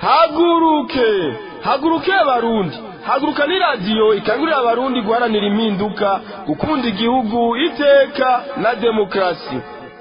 haguruke haguruke abarundi haguruka ni radiyo ikangurira abarundi guharanira impinduka gukunda igihugu iteka na demokarasi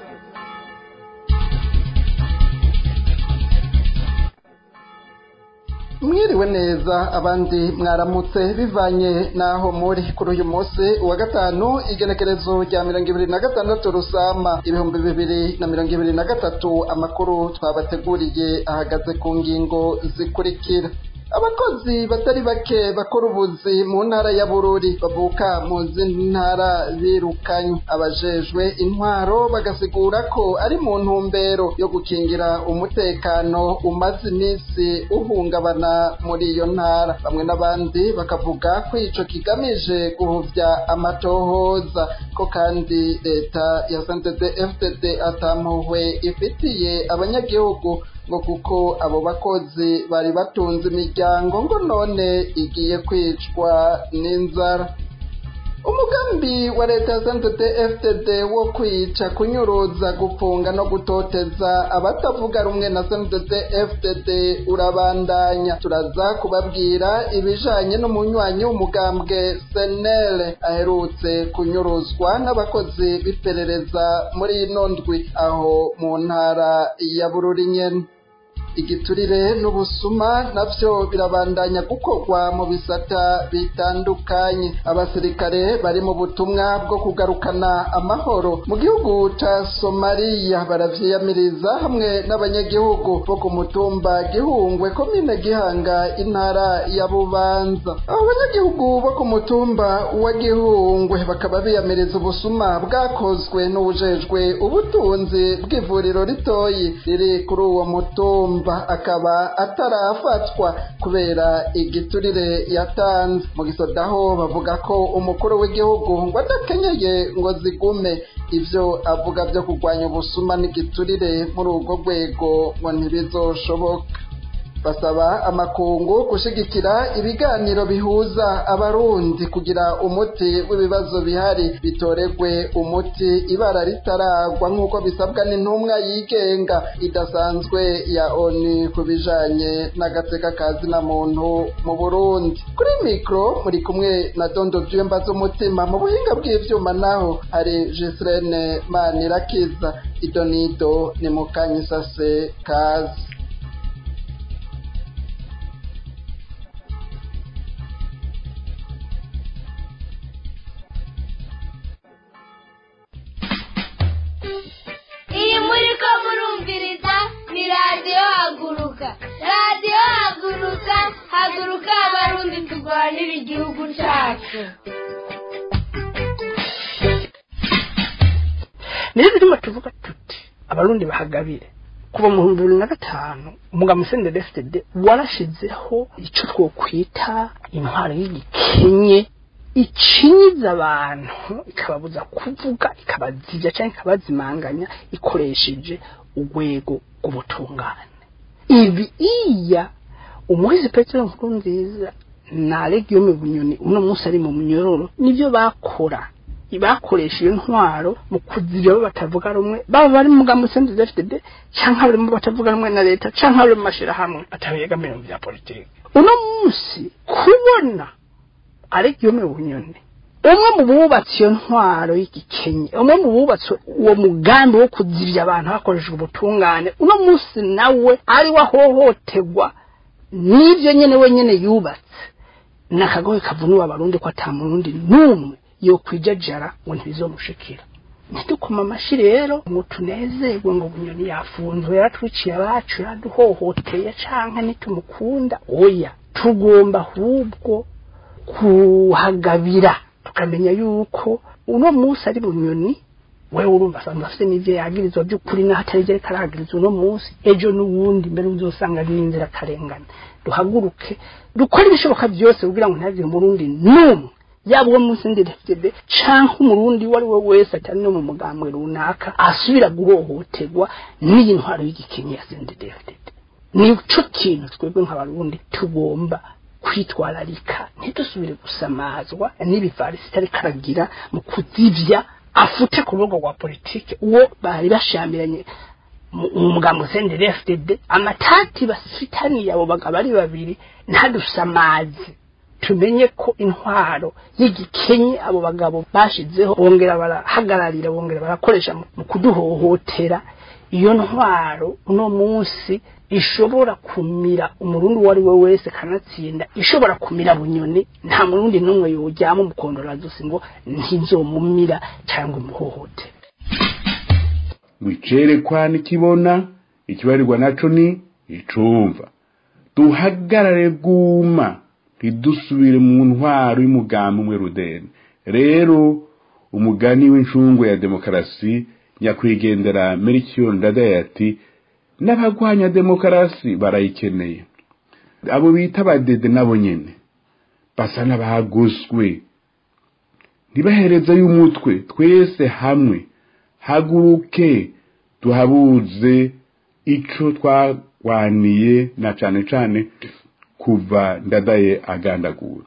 mwiriwe neza abandi mwaramutse bivanye n'aho muri kuri uyu munsi wa gatanu igenekerezo rya mirongo ibiri na gatandatu rusama ibihumbi bibiri na mirongo ibiri na gatatu amakuru twabateguriye ahagaze ku ngingo zikurikira abakozi batari bake bakora ubuzi mu ntara ya bururi bavuka mu zindi ntara birukanywe abajejwe intwaro bagasigura ko ari mu ntumbero yo gukingira umutekano umaze iminsi uhungabana muri iyo ntara bamwe n'abandi bakavuga ko ico kigamije guhuvya amatohoza ko kandi leta ya santete fdd atampuhwe ifitiye abanyagihugu ngo kuko abo bakozi bari batunze imiryango ngo none igiye kwicwa n'inzara umugambi wa leta ya santete fdd wo kwica kunyuruza gufunga no gutoteza abatavuga rumwe na santete fdd urabandanya turaza kubabwira ibijanye n'umunywanyi w'umugambwe senere aherutse kunyuruzwa n'abakozi b'iperereza muri ino ndwi aho mu ntara ya bururi nyene igiturire n'ubusuma navyo birabandanya gukorwa mu bisata bitandukanye abasirikare bari mu butumwa bwo kugarukana amahoro mu gihugu ca somaliya baravyiyamiriza hamwe n'abanyagihugu bo ku mutumba gihungwe komine gihanga intara ya bubanza abo banyagihugu bo ku mutumba wa gihungwe bakaba biyamiriza ubusuma bwakozwe n'uwujejwe ubutunzi bw'ivuriro ritoyi riri kuri uwo mutumba akaba atarafatwa kubera igiturire yatanze mu gisodaho bavuga ko umukuru w'igihugu ngo adakenyeye ngo zigume ivyo avuga vyo kurwanya ubusuma n'igiturire muri urwo rwego ngo ntibizoshoboka basaba amakungu gushigikira ibiganiro bihuza abarundi kugira umuti w'ibibazo bihari bitoregwe umuti ibara ritaragwa nk'uko bisabwa n'intumwa yigenga idasanzwe ya oni ku bijanye n'agateka kazi na muntu mu burundi kuri mikro muri kumwe na dondo vyemba z'umutima mu buhinga bw'ivyuma naho hari jesirene manirakiza idonido ni mukanyisase kazi iyi muri ko murumviriza ni radiyo haguruka radiyo haguruka haguruka abarundi turwanira igihugu cyacu niyo birimo tuvuga tuti abarundi bahagabire kuva mu bihumbi bibiri na gatanu umugabo musenderi fdd warashizeho icyo twokwita intwaro y'igikenye icinyiza abantu ikababuza kuvuga ikabazirya cyangwa ikabazimanganya ikoresheje urwego rw'ubutungane ibi iya umuhizi petero nkuru nziza na legiyome bunyoni uno munsi ari mu munyororo nibyo bakora bakoresha iyo ntwaro mu kuzirya abo batavuga rumwe baba bari mu mugambi senderi fdd cyangwa barimo batavuga rumwe na leta cyangwa bari mu mashyirahamwe atabegamiye mu bya politiki uno munsi kubona ariko iyo mu bunyoni umwe mu bubatsi iyo ntwaro y'igikenye umwe mu bubatsi uwo mugambi wo kuzirya abantu hakoreshejwe ubutungane uno munsi nawe ari we ahohoterwa n'ibyo nyine wenyine yubatse ni akagohe kavunuye abarundi ko atamurundi n'umwe yo kwijajara ngo ntibizomushikira ntidukoma amashyi rero ngo tunezerwe ngo bunyoni yafunzwe yaratwiciye abacu yaraduhohoteye canke nitumukunda oya tugomba ahubwo kuhagabira tukamenya yuko uno munsi ari bunyoni wewe urumva asanzwe afite n'ivyo yagirizwa by'ukuri n'aho atari vyo ariko aragirizwa uno munsi ejo n'uwundi mbere uzosanga ari n'inzira karengane duhaguruke dukore ibishoboka byose kugira ngo ntihagire umurundi n'umwe yaba uwo munsi ndi FDB canke umurundi uwo ari we wese atari no mu mugambwe runaka asubira guhohoterwa n'iyi ntwaro y'igikenye ya CNDD-FDD nico kintu twebwe nk'abarundi tugomba kwitwararika ntidusubire gusamazwa n'ibivarisi itari karagira mu kuzivya afute ku rubuga rwa politike uwo bari bashamiranye umugambo sendere FDD amatati bafitaniye abo bagabo ari babiri ntadusamazi tumenye ko intwaro y'igikenye abo bagabo bashizeho bongera barahagararira bongera barakoresha mu kuduhohotera iyo ntwaro uno munsi ishobora kumira umurundi uwo ari we wese kanatsinda ishobora kumira bunyoni nta murundi n'umwe yojyamo umukondorazosi ngo ntizomumira cyangwa umuhohotere wicerekwa nikibona ikibarirwa naco ni icumva duhagarare bwuma ntidusubire mu ntwaro y'umugambi umwe rudeni rero umugani w'incungu ya demokarasi nyakwigendera merikiyo ndadaye ati n'abagwanya demokarasi barayikeneye abo bita abadede nabo nyene basa n'abagoswe ntibahereza y'umutwe twese hamwe haguruke tuhabuze ico twagwaniye na cane cane kuva ndadaye agandagura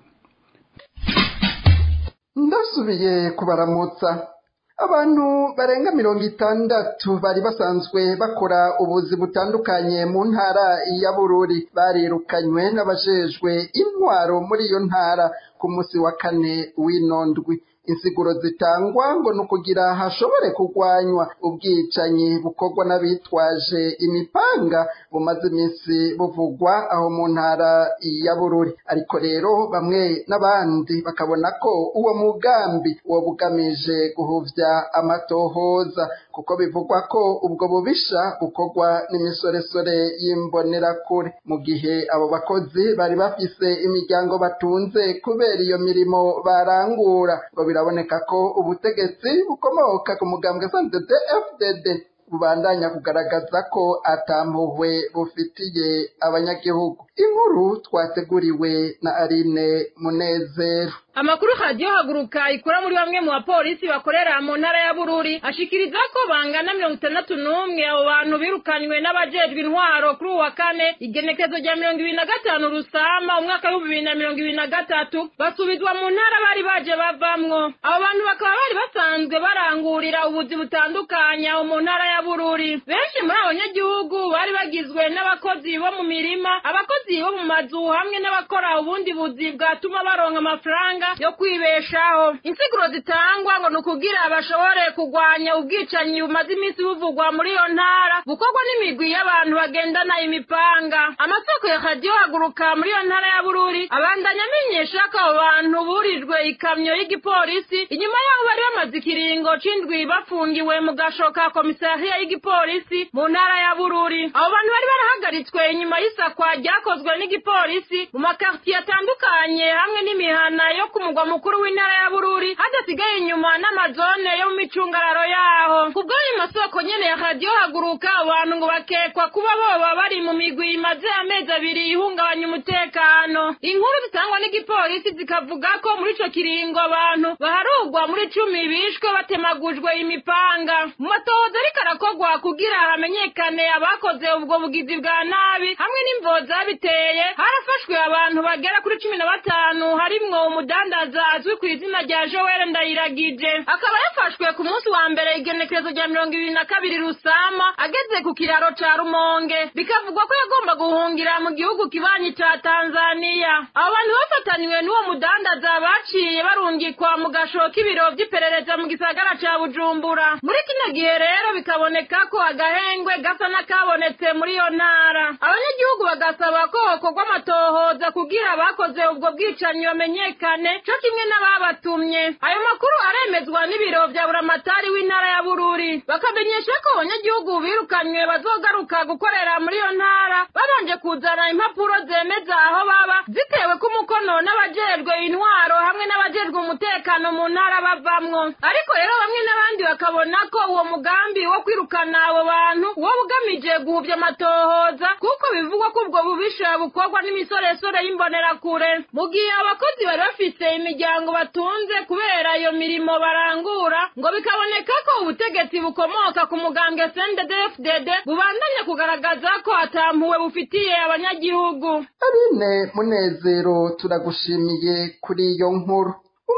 ndasubiye kubaramutsa abantu barenga mirongo itandatu bari basanzwe bakora ubuzi butandukanye mu ntara ya bururi barirukanywe n'abajejwe intwaro muri iyo ntara ku munsi wa kane w'inondwi insiguro zitangwa ngo ni ukugira hashobore kurwanywa ubwicanyi bukorwa n'abitwaje imipanga bumaze iminsi buvugwa aho mu ntara ya bururi ariko rero bamwe n'abandi bakabona ko uwo mugambi uwo bugamije guhuvya amatohoza kuko bivugwa ko ubwo bubisha bukorwa n'imisoresore y'imbonerakure mu gihe abo bakozi bari bafise imiryango batunze kubera iyo mirimo barangura ngo biraboneka ko ubutegetsi bukomoka ku mugambwe santd fdd bubandanya kugaragaza ko atampuhwe bufitiye abanyagihugu inkuru twateguriwe na Aline Munezero amakuru radiyo haguruka ikora muri bamwe mu bapolisi bakorera mu ntara ya bururi ashikiriza ko bangana mirongo itandatu n'umwe abo bantu birukanywe n'abajejwe intwaro kuri uwa kane igenekezo rya mirongo ibiri na gatanu rusama umwaka w'ibihumbi bibiri na mirongo ibiri na gatatu basubizwa mu ntara bari baje bavamwo abo bantu bakaba bari basanzwe barangurira ubuzi butandukanye aho mu ntara ya bururi benshi muri abo banyagihugu bari bagizwe n'abakozi bo mu mirima abakozi bo mu mazu hamwe n'abakora ubundi buzi bwatuma baronka amafaranga yo kwibeshaho insiguro zitangwa ngo ni ukugira bashobore kurwanya ubwicanyi bumaze iminsi buvugwa muri iyo ntara bukorwa n'imigwi y'abantu bagendana imipanga amasoko ya radiyo haguruka muri iyo ntara ya bururi abandanya amenyesha ko abo bantu burijwe ikamyo y'igipolisi inyuma y'aho bari bamaze ikiringo c'indwi bafungiwe mu gasho ka komisariya y'igipolisi mu ntara ya bururi abo bantu bari barahagaritswe inyuma y'isakwa ryakozwe n'igipolisi mu makartiye atandukanye hamwe n'imihana yo ku mugwa mukuru w'intara ya bururi hadasigaye inyuma n'amazone yo mu micungararo yaho ku bw'ayo masoko nyene ya radiyo haguruka abantu ngo bakekwa kuba boba bari mu migwi imaze amezi abiri ihungabanya umutekano inkuru zitangwa n'igipolisi zikavuga ko muri ico kiringo abantu baharugwa muri cumi bishwe batemagujwe imipanga mu matohoza ariko arakorwa kugira hamenyekane abakoze ubwo bugizi bwa nabi hamwe n'imvo zabiteye harafashwe abantu bagera kuri cumi na batanu harimwo umudandaza azwi ku izina rya joel ndayiragije akaba yafashwe ku munsi wa mbere igenekerezo rya mirongo ibiri na kabiri rusama ageze ku kiraro ca rumonge bikavugwa ko yagomba guhungira mu gihugu kibanyi ca tanzaniya abo bantu bafatanywe n'uwo mudandaza baciye barungikwa mu gasho k'ibiro vy'iperereza mu gisagara ca bujumbura muri kino gihe rero bikaboneka ko agahengwe gasa n'akabonetse muri iyo ntara abanyagihugu bagasaba ko hokorwa amatohoza kugira abakoze ubwo bwicanyi bamenyekane co kimwe n'ababatumye ayo makuru aremezwa n'ibiro vya buramatari w'intara ya bururi bakamenyesha ko abanyagihugu birukanywe bazogaruka gukorera muri iyo ntara babanje kuzana impapuro zemeza aho baba zitewe ku mukono n'abajejwe intwaro hamwe n'abajejwe umutekano mu ntara bavamwo ariko rero bamwe n'abandi bakabona ko uwo mugambi wo kwirukana abo bantu wo bugamije guhuvya amatohoza kuko bivugwa ko ubwo bubisha bukorwa n'imisoresore y'imbonerakure mu gihe abakozi bari bafise imiryango batunze kubera iyo mirimo barangura ngo bikaboneka ko ubutegetsi bukomoka ku mugambwe CNDD-FDD bubandanya kugaragaza ko atampuwe bufitiye abanyagihugu Aline Munezero turagushimiye kuri iyo nkuru umugambi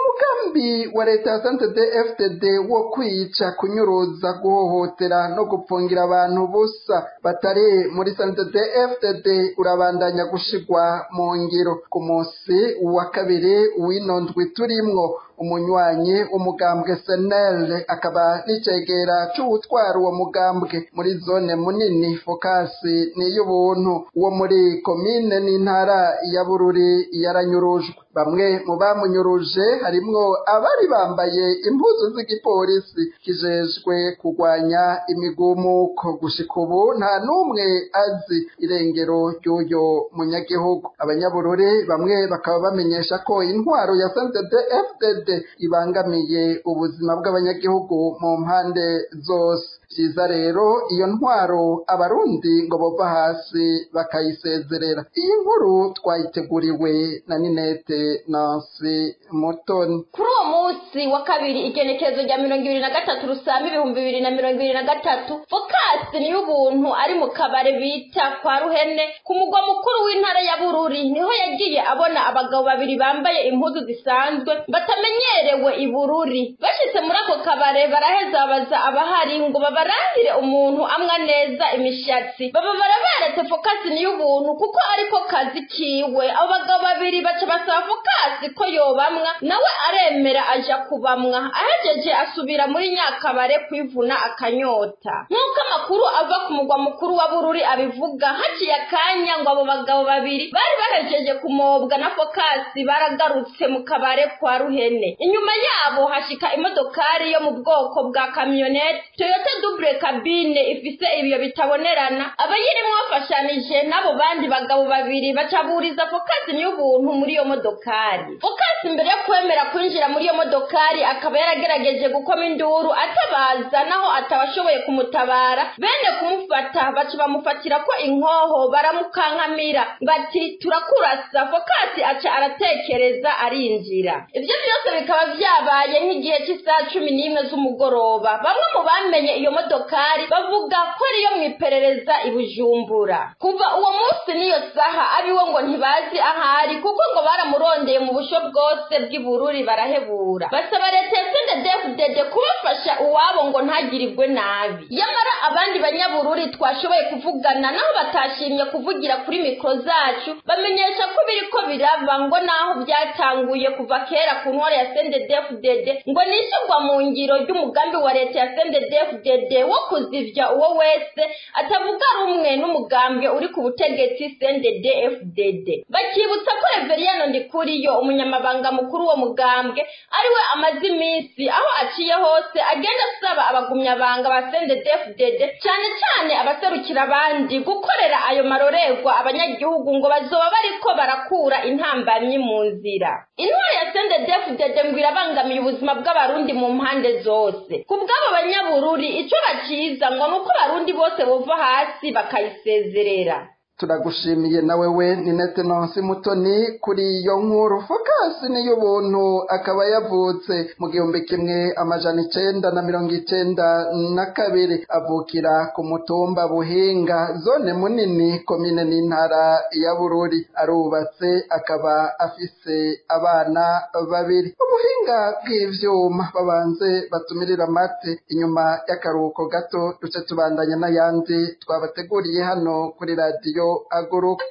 umugambi wa leta ya santede fdd wo kwica kunyuruza guhohotera no gupfungira abantu busa batari muri santede fdd urabandanya gushigwa mu ngiro ku munsi wa kabiri w'ino ndwi turimwo umunywanyi w'umugambwe senel akaba n'icegera c'uwutwara uwo mugambwe muri zone munini fokasi n'iy'ubuntu wo muri komine n'intara ya bururi yaranyurujwe bamwe mu bamunyuruje harimwo abari bambaye impuzu z'igipolisi kijejwe kurwanya imigumuko gushika ubu nta n'umwe azi irengero ry'uyo munyagihugu abanyabururi bamwe bakaba bamenyesha ko intwaro ya santede fdd ibangamiye ubuzima bw'abanyagihugu mu mpande zose vyiza rero iyo ntwaro abarundi ngo bova hasi bakayisezerera iyi nkuru twayiteguriwe na ninete nansi mutoni kuri uwo munsi wa kabiri igenekerezo rya mirongo ibiri na gatatu rusamba ibihumbi bibiri na mirongo ibiri na gatatu fokasi niyo ubuntu ari mu kabare bita kwa ruhene ku mugwa mukuru w'intara ya bururi niho yagiye abona abagabo babiri bambaye impuzu zisanzwe batamenyerewe i bururi bashitse muri ako kabare baraheza babaza abahari ngo babarangire umuntu amwa neza imishatsi baba baraberetse fokasi niyo ubuntu kuko ariko kazi kiwe abo bagabo babiri baca basaba fokasi ko yobamwa nawe aremera aja kubamwa ahejeje asubira muri nyakabare kwivuna akanyota nk'uko amakuru ava ku mugwa mukuru wa bururi abivuga haciye akanya ngo abo bagabo babiri bari bahejeje kumobwa na fokasi baragarutse mu kabare kwa ruhene inyuma yabo hashika imodokari yo mu bwoko bwa kamyonete toyota double cabine ifise ibiyo bitabonerana abayirimwo bafashanije n'abo bandi bagabo babiri bacaburiza fokasi y'ubuntu muri iyo modokari fokasi mbere yo kwemera kwinjira muri iyo modokari akaba yaragerageje gukoma induru atabaza naho atabashoboye kumutabara bene kumufata baca bamufatira ko inkoho baramukankamira bati turakurasa fokasi aca aratekereza arinjira ibyo byose bikaba vyabaye nk'igihe cy'isaha cumi n'imwe z'umugoroba bamwe mu bamenye iyo modokari bavuga ko ariyo mu iperereza i bujumbura kuva uwo munsi n'iyo saha abiwe ngo ntibazi ahari kuko ngo baramurondeye mu busho bwose bw'ibururi barahebura basaba leta ya sendedefudede kubafasha uwabo ngo ntagirirwe nabi yamara abandi banyabururi twashoboye kuvugana naho batashimye kuvugira kuri mikoro zacu bamenyesha ko biriko biraba ngo naho byatanguye kuva kera ku ntwaro ya sendedefudede ngo nishyurwa mu ngiro ry'umugambi wa leta ya sendedefudede wo kuzivya uwo wese atavuga rumwe n'umugambwe uri ku butegetsi sendedefdd bakibutsa ko reveriyano ndikuriyo umunyamabanga mukuru wo mugambwe ariwe amaze iminsi aho aciye hose agenda asaba abagumyabanga ba sendedefdd cyane cyane abaserukira abandi gukorera ayo marorerwa abanyagihugu ngo bazoba bariko barakura intambamyi mu nzira intwari ya sendedefdd ngo irabangamiye ubuzima bw'abarundi mu mpande zose ku bw'abo banyabururi ico baciza ngo ni uko abarundi bose bova hasi bakayisezerera turagushimiye na wewe ni netenonsi mutoni kuri iyo nkuru fokasi niyo ubuntu akaba yavutse mu gihumbi kimwe amajana icenda na mirongo icenda na kabiri avukira ku mutumba buhinga zone munini komine n'intara ya bururi arubatse akaba afise abana babiri ubuhinga bw'ivyuma babanze batumirira amate inyuma y'akaruhuko gato duce tubandanya n'ayandi twabateguriye hano kuri radiyo aguruka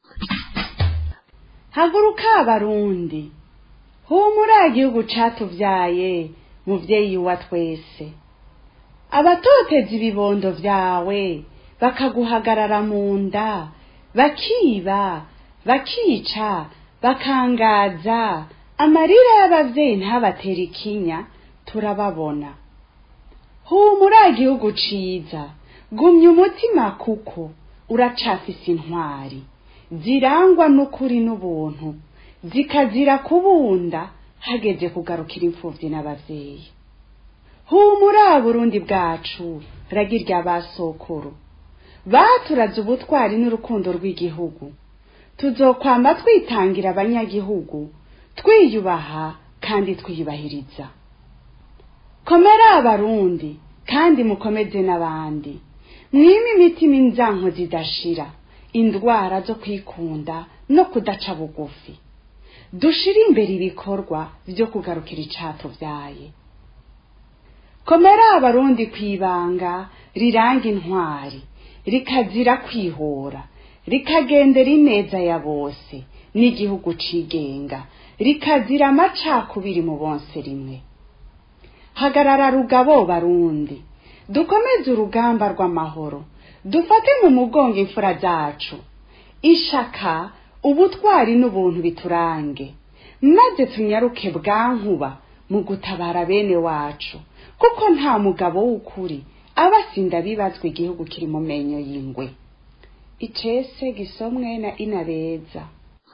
haguruka abarundi humura igihugu catuvyaye muvyeyi wa twese abatoteza ibibondo vyawe bakaguhagarara mu nda bakiba bakica bakangaza amarira y'abavyeyi ntabatera ikinya turababona humura igihugu ciza gumya umutima kuko uracafise intwari zirangwa n'ukuri n'ubuntu zikazira kubunda hageze kugarukira imfuvyi n'abavyeyi humura burundi bwacu ragirya basokuru baturaze ubutwari n'urukundo rw'igihugu tuzokwama twitangira abanyagihugu twiyubaha kandi twiyubahiriza komera abarundi kandi mukomeze n'abandi mwime imitima inzanko zidashira indwara zo kwikunda no kudaca bugufi dushire imbere ibikorwa byo kugarukira icatuvyaye komera abarundi kwibanga riranga intwari rikazira kwihora rikagendera ineza ya bose n'igihugu cigenga rikazira amacakubiri mu bonse rimwe hagarara rugabo barundi dukomeze urugamba rw'amahoro dufate mu mugongo imfura zacu ishaka ubutwari n'ubuntu biturange maze tunyaruke bwankuba mu gutabara bene wacu kuko nta mugabo w'ukuri aba asinda bibazwa igihugu kiri mu menyo y'ingwe icese gisomwe na inabeza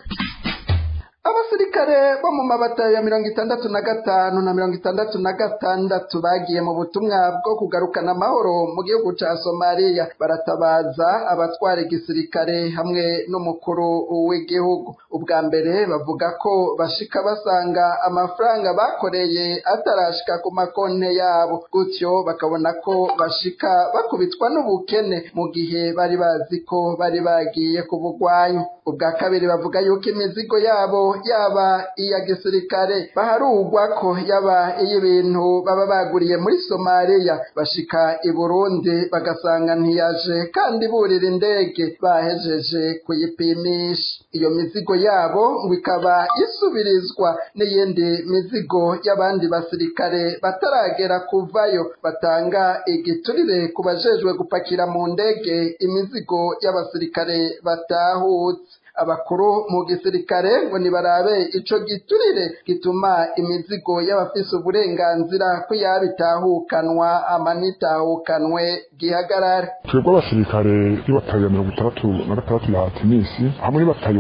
abasirikare bo mu mabata ya mirongo itandatu na gatanu na mirongo itandatu na gatandatu bagiye mu butumwa bwo kugarukana amahoro mu gihugu ca somaliya baratabaza abatwara igisirikare hamwe n'umukuru w'igihugu ubwa mbere bavuga ko bashika basanga amafaranga bakoreye atarashika ku makonte yabo gutyo bakabona ko bashika bakubitwa n'ubukene mu gihe bari bazi ko bari bagiye kubugwanya ubwa kabiri bavuga yuko imizigo yabo yaba iya gisirikare baharugwa ko yaba iy'ibintu baba baguriye muri somaliya bashika i burundi bagasanga ntiyaje kandi burira indege bahejeje kuyipimisha iyo mizigo yabo ngo ikaba isubirizwa n'iyindi mizigo y'abandi basirikare bataragera kuvayo batanga igiturire ku bajejwe gupakira mu ndege imizigo y'abasirikare batahutse abakuru mu gisirikare ngo nibarabe ico giturire gituma imizigo y'abafise uburenganzira ko yabitahukanwa amanitahukanwe gihagarare twebwe abasirikare y'ibatayo ya mirongo itandatu na gatandatu ya timisi hamwe n'ibatayo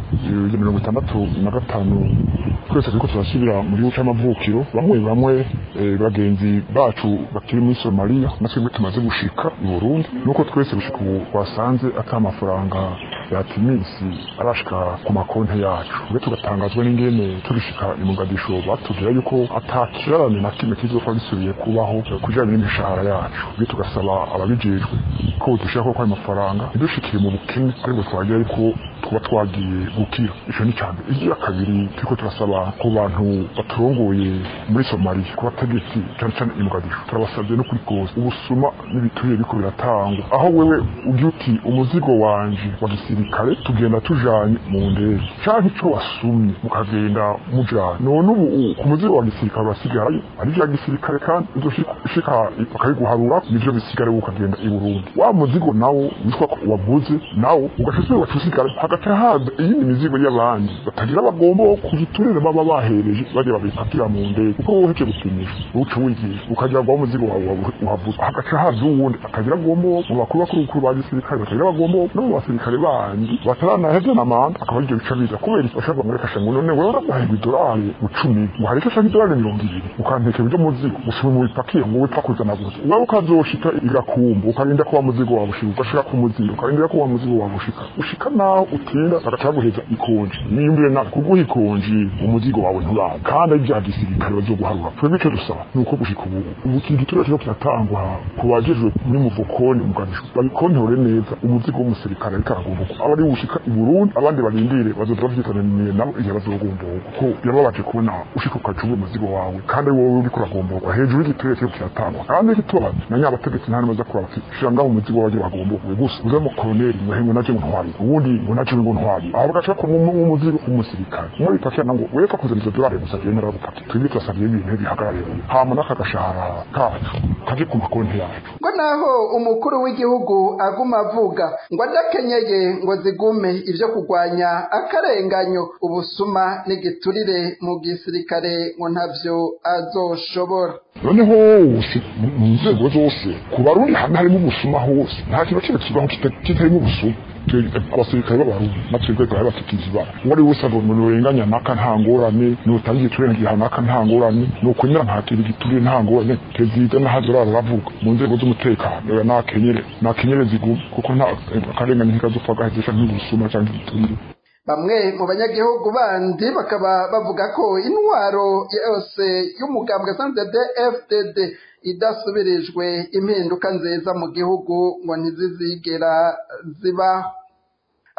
ya mirongo itandatu na gatanu twese turiko turasubira mu gihugu c'amavukiro bamwe bamwe eh, bagenzi bacu bakiri muri somaliya na twebwe tumaze gushika i burundi nuko twese gushika ubu twasanze ata amafaranga ya timisi arashika ku makonti yacu twe tugatangazwa n'ingene turishika i mugadisho batubwira yuko ata kirarane na kimwe kizofa gisubiye kubaho kujanye n'imishahara yacu twe tugasaba ababijejwe ko dushaka ko ayo mafaranga ntidushikire mu bukene ariko twagira yuko tuba twagiye gukira ico ni cyane igira kabiri turiko turasaba ku bantu baturongoye muri somaliya ku bategetsi cyane cyane i mugadisho turabasabye no kuri kose ubusuma n'ibiturire biriko biratangwa aho wewe ugira uti umuzigo wanje wa gisirikare tugenda tujanye mu ndege canke ico wasumye mukagenda mujanye none ubu ku muzigo wa gisirikare urasigarayo ari vya gisirikare kandi uzoshika bakabiguharura nivyo bisigare ukagenda i burundi wa muzigo nawo witwa ko waguze nawo ugashitse wacu usigara hagaca haza iyindi mizigo y'abandi batagira bagomba kugiturire baba bahereje bajya babipakira mu ndege kuko wowe uhejeje gupimisha uca wigiye ukagira ngo umuzigo wawe uhavuze hagaca haza uwundi atagira agomba mu bakuru bakuru bakuru ba gisirikare batagira bagomba no mu basirikare bandi bataranaheze na manda akaba aribyo bica biza kubera bashaka ngo reka ngo none wewe uraguhaye idolari icumi ngo icyo ashaka idolari mirongo ibiri ukantekera ibyo muzigo usubira mu bipakiye ngo wipfa kuzana gusa wowe ukazoshika igakumba ukarinda ko wa muzigo wawe ushika ugashika ku muzigo ukarindira ko wa muzigo wawe ushika ushika naho utinda bagaca baguheza ikonji nimbure na kuguha ikonji umuzigo wawe nturaba kandi ari bya gisirikare bazoguharura twebwe icyo dusaba ni uko gushika ubu ubu iki gituro kiriko kiratangwa ku bajejwe muri muvukoni muganisho babikontore neza umuzigo w'umusirikare ariko aragomboka aba ari ushika i burundi abandi barindire bazoza bavyitananiye nabo igihe bazogomboka kuko birababaje kubona ushika ukacuba umuzigo wawe kandi ari wowe uriko uragomboka hejuru y'igituro kiriko kiratangwa kandi kitubaza na nyabategetsi nta namaze kuraba ati shira ngaho umuzigo waje bagomboka gusa uze mu koloneli ngo hengo naje ntwari ubundi ngo naje ngo ntwari aho bagaca ko mu muzigo w'umusirikare muri pakira nango weka kuzana izo dolari gusa genda rapaki twebwe turasabye ibintu bihagarare hama n'akagashahara kacu kaje ku makonti yacu ngo naho umukuru w'igihugu aguma avuga ngo adakenyeye ngo zigume ivyo kurwanya akarenganyo ubusuma n'igiturire mu gisirikare ngo ntavyo azoshobora noneho hose mu nzego zose ku barundi hamwe harimo ubusuma hose nta kintu kimwe kibaho kitarimo ubusuma abasirikare b'abarundi natwebwe twari bafitiye ibara uwo ari wese agomba urenganya naka nta ngorane nutanga igiturire ngiha naka nta ngorane nukunyura ntakira igiturire nta ngorane perezida n'ahazorara aravuga mu nzego z'umutekano oya nakenyere nakenyere zigume kuko nta akarengane ntikazopfa gahezesha nk'ubusuma cyangwa igiturire bamwe mu banyagihugu bandi bakaba bavuga ko intwaro yose y'umugambwe santede fdd idasubirijwe impinduka nziza mu gihugu ngo ntizizigera zibaho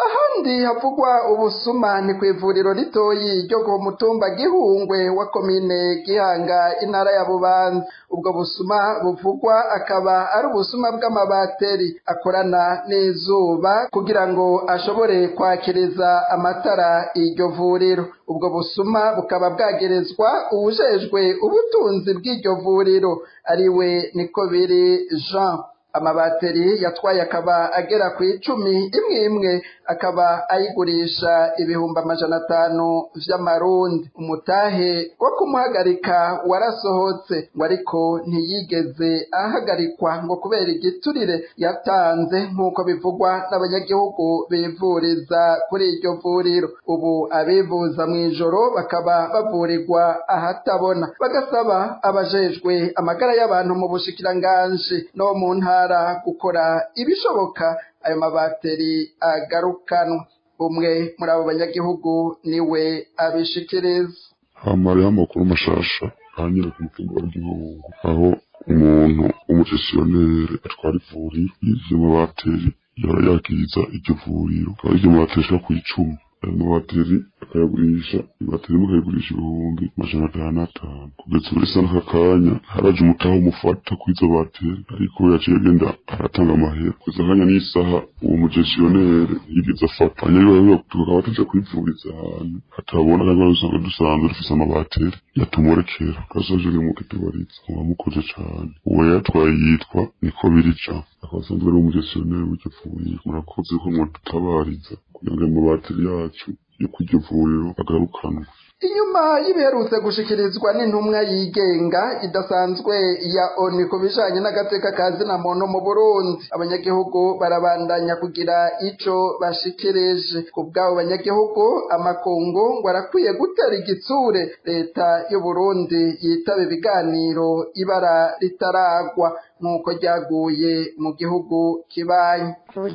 ahandi havugwa ubusuma ni ku ivuriro ritoyi ryo ku mutumba gihungwe wa komine gihanga intara ya bubanza ubwo busuma buvugwa akaba ari ubusuma bw'amabateri akorana n'izuba kugira ngo ashobore kwakiriza amatara iryo vuriro ubwo busuma bukaba bwagerezwa uwujejwe ubutunzi bw'iryo vuriro ariwe niko biri jean amabateri yatwaye akaba agera ku icumi imwe imwe akaba ayigurisha ibihumbi amajana atanu vy'amarundi umutahe wo kumuhagarika warasohotse ngo ariko ntiyigeze ahagarikwa ngo kubera igiturire yatanze nk'uko bivugwa n'abanyagihugu bivuriza kuri iryo vuriro ubu abivuza mw'ijoro bakaba bavurirwa ahatabona bagasaba abajejwe amagara y'abantu mu bushikiranganji no mu ntara gukora ibishoboka ayo mabateri agarukanwa umwe muri abo banyagihugu niwe abishikiriza hamareho amakuru mashasha hanyura ku mutumba w'igihugu aho umuntu w'umugestioneri atwara ivuriro y'ivyo mabateri yaba yakiriza iryo vuriro akaba iryo mabateri ashika kw'icumi ayo mabateri akayagurisha ibateri imwe akayigurisha ibihumbi amajana atanu n'atanu kugeza ubu risa n'aka kanya haraje umutaha umufata kuri izo bateri ariko yaciye agenda aratanga amahera kugeza akanya n'isaha uwo mugestioneri yigeze afata abanyagihugu tukaba tuja kwivuriza ahantu hatabona kandi usanga dusanzwe dufise amabateri yatumurekera kasoje ni muke tubariza mubamukoze cane uwo yatwaye yitwa niko birija akaba asanzwe ari umugestioneri w'iryo vuriro murakoze ko mwadutabariza kugira ngo ayo mabateri yacu yo kw'iryo vuriro agarukanwe inyuma y'ibiherutse gushikirizwa n'intumwa yigenga idasanzwe ya oni ku bijanye n'agateka ka zina muntu mu burundi abanyagihugu barabandanya kugira ico bashikirije ku bw'abo banyagihugu amakungu ngo arakwiye gutera igitsure leta y'uburundi yitaba ibiganiro ibara ritaragwa nk'uko ryaguye mu gihugu kibaye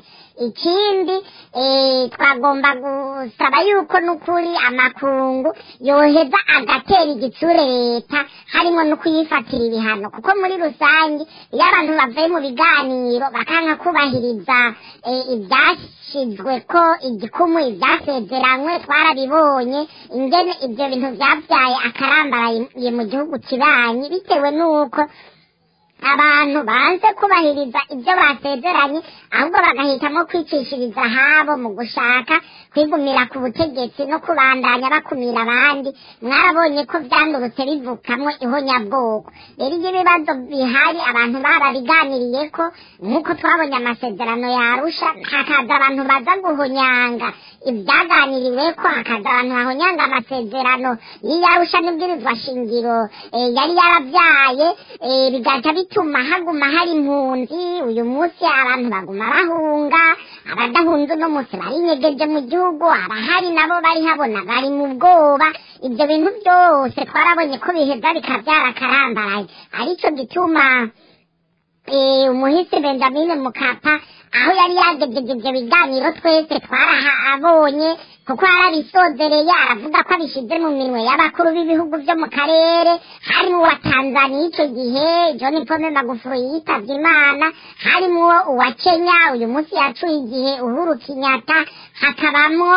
ikindi twagomba gusaba yuko n'ukuri amakungu yoheza agatera igitsure leta harimo no kuyifatira ibihano kuko muri rusange iyo abantu bavuye mu biganiro bakanka kubahiriza ibyashyizwe ko igikumu ibyasezeranywe twarabibonye ingene ibyo bintu byabyaye akarambaraye mu gihugu kibanyi bitewe n'uko abantu banze kubahiriza ibyo basezeranye ahubwo bagahitamo kwicishiriza ahabo mu gushaka kwigumira ku butegetsi no kubandanya bakumira abandi mwarabonye ko byandurutse bivukamwo ihonyabwoko rero iyo ibibazo bihari abantu barabiganiriye ko nk'uko twabonye amasezerano yarusha hakaza abantu baza guhonyanga ibyaganiriwe ko hakaza abantu bahonyanga amasezerano y'iyarusha n'ibwirizwa shingiro yari yarabyaye bigaca bituma haguma hari impunzi uyu munsi abantu baguma bahunga abadahunze uno munsi barinyegeje mu gihugu abahari nabo bari habona bari mu bwoba ibyo bintu byose twarabonye ko biheza bikabyara akarambaraye aricyo gituma umuhisi benjamin mukapa aho yari yagejeje ibyo biganiro twese twarahabonye kuko yarabisozereye aravuga ko abishyize mu minwe y'abakuru b'ibihugu byo mu karere harimo uwa tanzaniya icyo gihe john pome magufuri yitabye imana harimo uwa kenya uyu munsi yacuye igihe uhuru kinyata hakabamo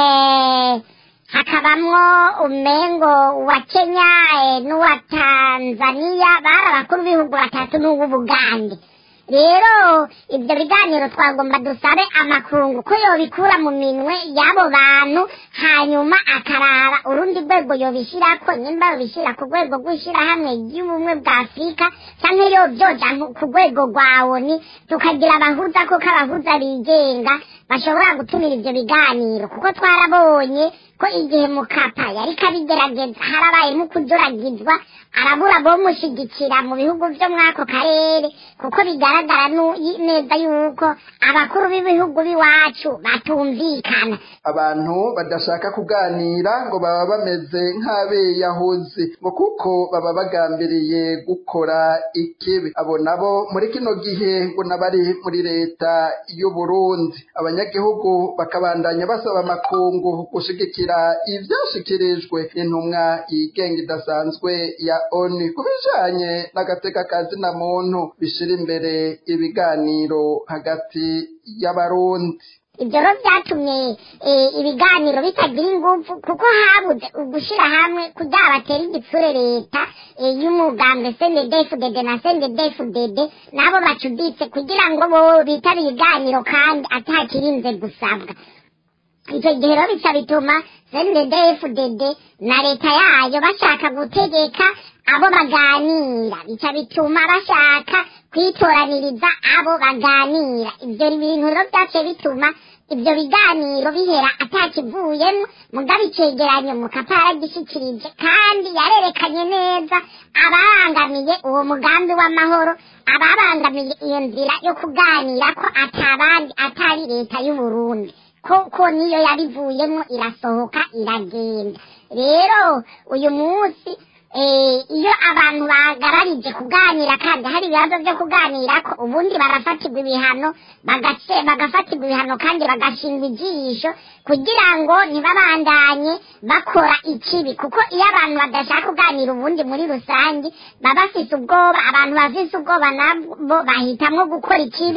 hakabamwo umengo uwa kenya n'uwa tanzaniya bari abakuru b'ibihugu batatu n'uw'ubugande rero ibyo biganiro twagomba dusabe amakungu ko yobikura mu minwe y'abo bantu hanyuma akaraba urundi rwego yobishyirako nimba yobishyira ku rwego rw'ishyirahamwe ry'ubumwe bwa afurika cyangwa iyo byoja ku rwego rwa oni tukagira abahuza kuko abahuza bigenga bashobora gutumira ibyo biganiro kuko twarabonye ko igihe mukapa yari kabigerageza harabayemo kuduragizwa arabura bomushyigikira mu bihugu byo muri ako karere kuko bigaragara neza yuko abakuru b'ibihugu b'iwacu batumvikana abantu badashaka kuganira ngo baba bameze nk'abeyahuzi ngo kuko baba bagambiriye gukora ikibi abo nabo muri kino gihe ngo nabari muri leta y'u Burundi abanyagihugu bakabandanya basaba amakungu gushigikira ivyashikirijwe n'intumwa yigenga idasanzwe ya ONU ku bijanye n'agateka ka zina muntu bishira imbere ibiganiro hagati y'abarundi ibyo rero byatumye eh, ibiganiro bitagira ingufu kuko habuze ugushyira hamwe kugira batere igitsure leta eh, y'umugambwe sendedefudede na sendedefudede nabo bacuditse kugira ngo bo bitare ibiganiro kandi atakirinze gusabwa icyo gihe rero bica bituma sendedefuded na leta yayo bashaka gutegeka abo baganira bica bituma bashaka kwitoraniriza abo baganira ibyo bintu rero byaciye bituma ibyo biganiro bihera atakivuyemo mugabo icegeranyo mukapa yaragishikirije kandi yarerekanye neza ababangamiye uwo mugambi w'amahoro ababangamiye iyo nzira yo kuganira ko atabandi atari leta y'uburundi koko niyo yarivuyemo irasohoka iragenda rero uyu munsi eh, iyo abantu bagararije kuganira kandi hari ibibazo byo kuganira ko ubundi barafatirwa ibihano bagace bagafatirwa ibihano kandi bagashingwa ijisho kugira ngo ntibabandanye bakora ikibi kuko iyo abantu badashaka kuganira ubundi muri rusange baba bafite ubwoba abantu bafite ubwoba nabo bahitamwo gukora ikibi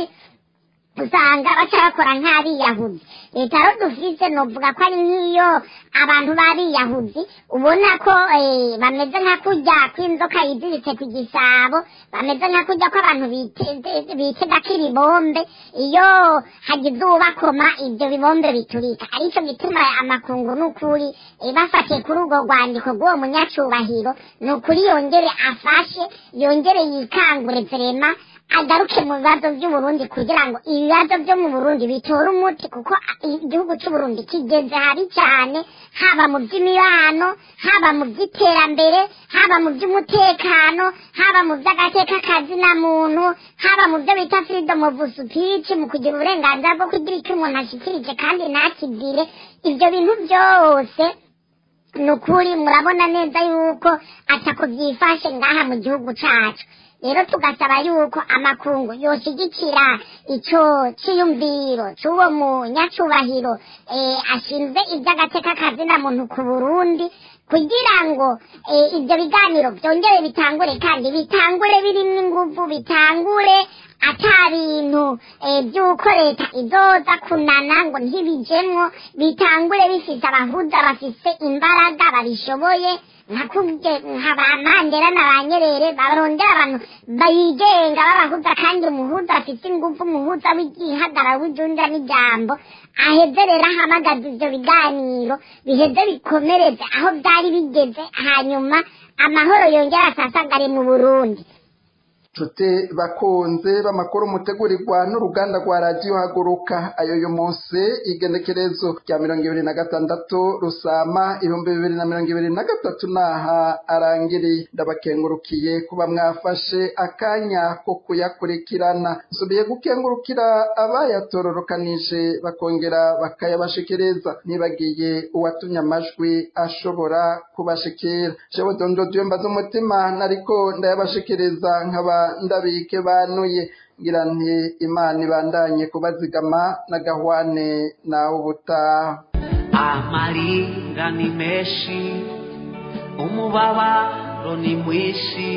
usanga baca bakora nk'abiyahuzi leta rero dufise novuga ko ari nk'iyo abantu b'abiyahuzi ubona ko eh, bameze nka kurya kw'inzoka yiziritse ku gisabo bameze nka kurya ko abantu bite- bitegako ibibombe iyo hagize uwubakoma ibyo bibombe biturika arico gituma amakungu n'ukuri eh, bafatiye kuri urwo rwandiko rw'uwo munyacubahiro ni ukuri yongere afashe yongere yikangure vrema agaruke mu bibazo by'uburundi kugira ngo ibibazo byo mu burundi bitore umuti kuko igihugu cy'uburundi kigeze habi cyane haba mu by'imibano haba mu by'iterambere haba mu by'umutekano haba mu by'agateka kazina muntu haba mu byo bita freedom of speech mu kugira uburenganzira bwo kugira icyo umuntu ashikirije kandi ntakibwire ibyo bintu byose ni ukuri murabona neza yuko atako byifashe ngaha mu gihugu cyacu rero tugasaba yuko amakungu yoshyigikira icyo cyiyumviro cy'uwo munyacubahiro eh, ashinzwe iby'agateka kazina muntu ku burundi kugira ngo eh, ibyo biganiro byongere bitangure kandi bitangure birimo ingufu bitangure ata bintu eh, by'uko leta izoza kunana ngo ntibijemwo bitangure bifite abahuza bafise imbaraga babishoboye nka kubye nka ba mandela na ba nyerere barondera abantu bayigenga b'abahuza kandi umuhuza afite ingufu umuhuza w'igihagararo w'ijunda n'ijambo aheze rero ahamagaza ivyo biganiro biheze bikomereze aho byari bigeze hanyuma amahoro yongera asasagare mu burundi nshuti bakunze b'amakuru mutegurirwa n'uruganda rwa radiyo haguruka ayo uyu munsi igenekerezo rya mirongo ibiri na gatandatu rusama ibihumbi bibiri na mirongo ibiri na gatatu n'aha arangiriye ndabakengurukiye kuba mwafashe akanya ko kuyakurikirana nsubiye gukengurukira abayatororokanije bakongera bakayabashikiriza nibagiye uwatumye amajwi ashobora kubashikira jewe dondo dyemba z'umutima nariko ndayabashikiriza nkaba ndabike banuye ngira nti imana ibandanye kubazigama na gahwane nawe ubutaha amarira ni menshi umubabaro ni mwinshi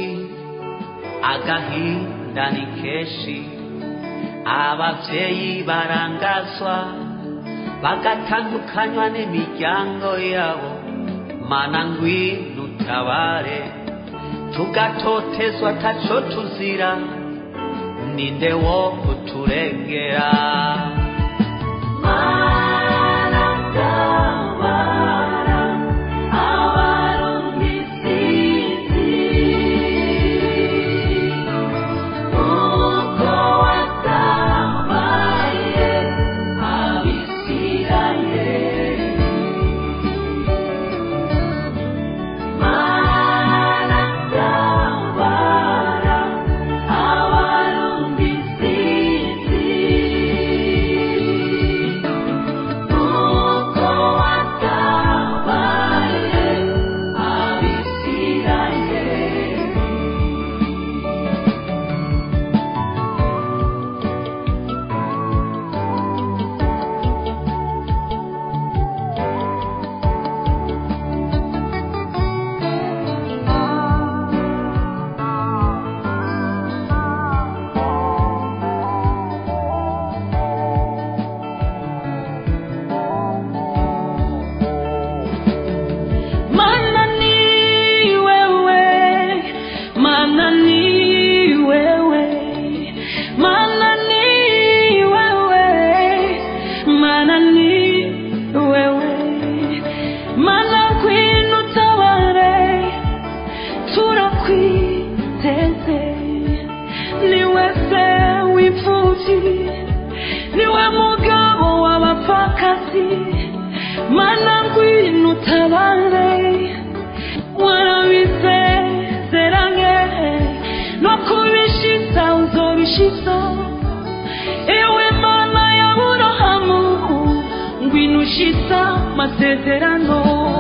agahinda ni kenshi abavyeyi barangazwa bagatandukanywa n'imiryango yabo mana ngwino utabare tugatotezwa taco tuzira ninde wo kuturengera Mana tabara abarundi sisi uko watabaye abisirayeli Mana tabara abarundi sisi niwe mugabo w'abapfakazi mana ngwino utabare warabisezeranye no kubishitsa uzobishitsa ewe mana ya burahamu ngwino ushitsa masezerano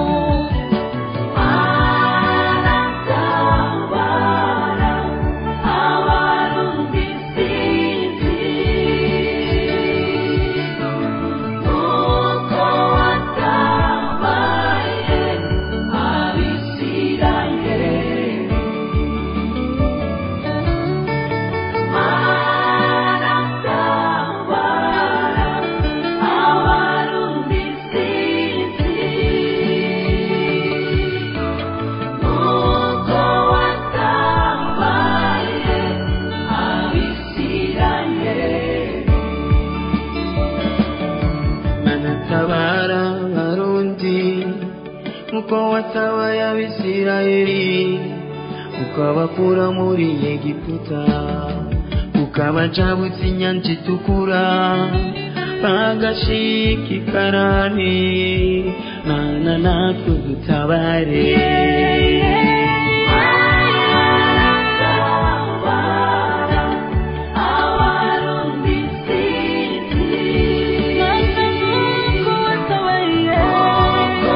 Aratabara abarundi sinzi nuko watabaye abisirayeli Aratabara abarundi sinzi nuko watabaye abisirayeli anatabara abarundi uko watabaye abisirayeli ukabakura muri egiputa ukabacabutsa inyanja itukura bagashika ikarani mana natwe dutabare abarundi sinzi nuko watabaye nuko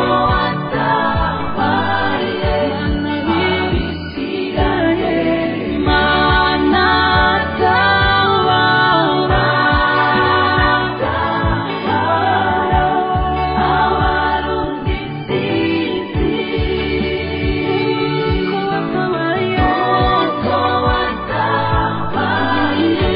watabaye abisirayeli mana tabara abarundi sinzi nuko watabaye nuko watabaye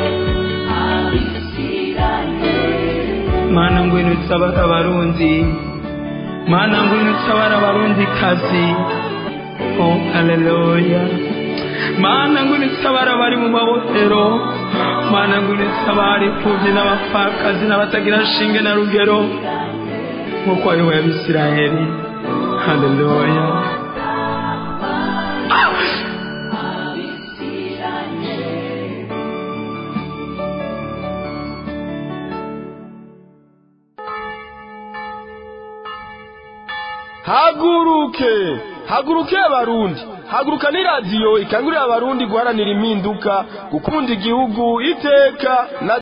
abisirayeli mana ngwino utabara abarundi mana ngwino utabara abarundi kazi oh haleluya mana ngwino utabara abari mu mabohero mana ngwino utabara imfubyi n'abapfakazi n'abatagira shinge na rugero nk'uko wayoboye abisirayeli haleluya haguruke haguruke abarundi haguruka ni radiyo ikangurira abarundi guharanira impinduka gukunda igihugu iteka na